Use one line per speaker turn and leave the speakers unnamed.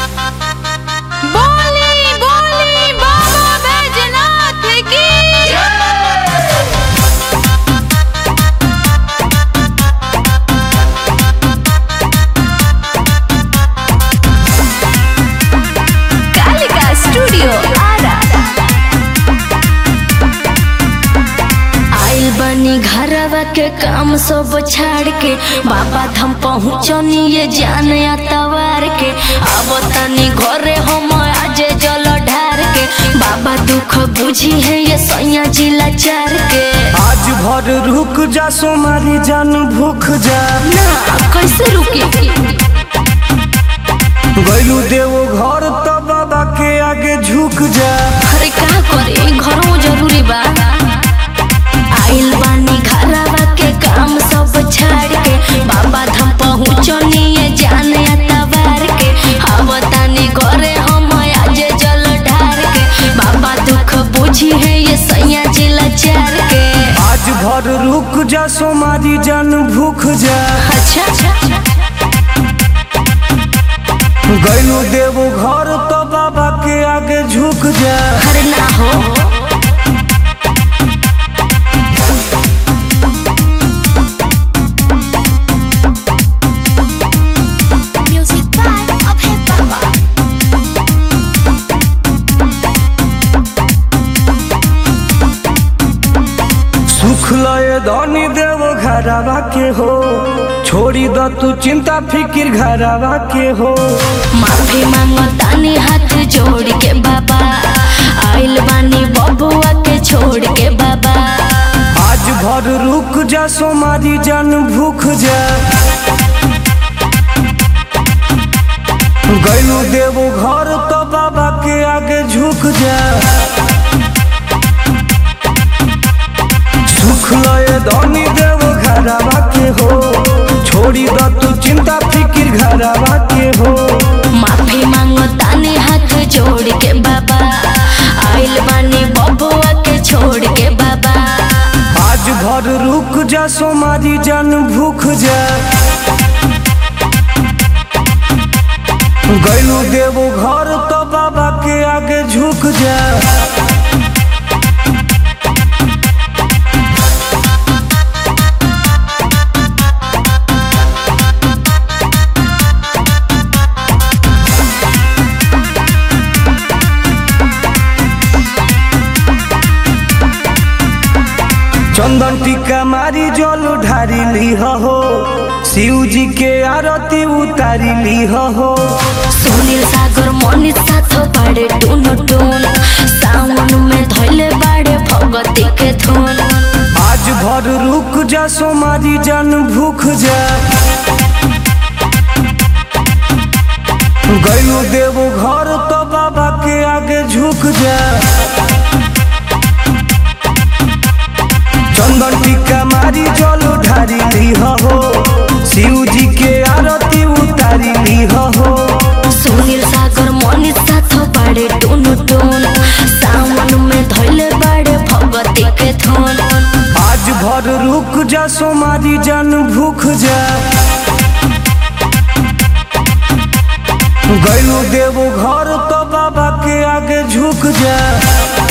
बोली बोली बाबा बैजनाथ की कालिका स्टूडियो आरा आइल बनी घरवा के काम सब छाड़ के बाबा धाम पहुँचनी ये जान तवार के अब तनी घरे हम आज जल ढार के बाबा दुख बुझी है ये सैया जिला चार के
आज भर रुक जा सोमारी जान भूख जा
ना कैसे रुकी
गैलू देवो घर तो बाबा के आगे झुक जा
अरे का करे घरों जरूरी बा आइल बानी घरवा के काम सब छाड़ के बाबा धाम पहुँचनी ये जान तवार के अब तानी घरे हम आज जल ढार के बाबा दुख बुझी है ये सैया जिला चार के
आज भर रुक जा सोमारी जान भूख जा
अच्छा
गैलू देवो घर तो बाबा के आगे झुक जा
अरे ना हो म्यूजिक बाय अभय बाबा
सुख लय धनी देवो घरवा के हो छोड़ी द तू चिंता फिकिर घरवा के हो
माफी मांगो तानी हाथ जोड़ के बाबा आइल बानी बबुआ के छोड़ के बाबा
आज भर रुक जा सोमारी जान भूख जा गैलू देवो घर तो बाबा के आगे झुक जा सुख लय धनी देवो घरवा के हो छोड़ी द तू चिंता फिकिर घरवा के हो
माफी मांगो तानी हाथ जोड़ के बाबा आइल बानी बबुआ के छोड़ के बाबा
आज भर रुक जा सोमारी जान भूख जा गैलू देवो घर तो बाबा के आगे झुक जा चंदन टीका मारी जल ढारी ली हो शिव जी के आरती उतारी ली हो
सुनील सागर मनीष साथ बाड़े टून टून सावन में धैले बाड़े भगती के धुन
आज भर रुक जा सोमारी जान भूख जा गैलू देवो घर तो बाबा के आगे झुक जा चंदन टीका मारी जल ढारी ली हो शिव जी के आरती उतारी ली हो
सुनील सागर मनीष साथ बाड़े टून टून सावन में धैले बाड़े भगती के धुन
आज भर रुक जा सोमारी जान भूख जा गैलू देवो घर तो बाबा के आगे झुक जा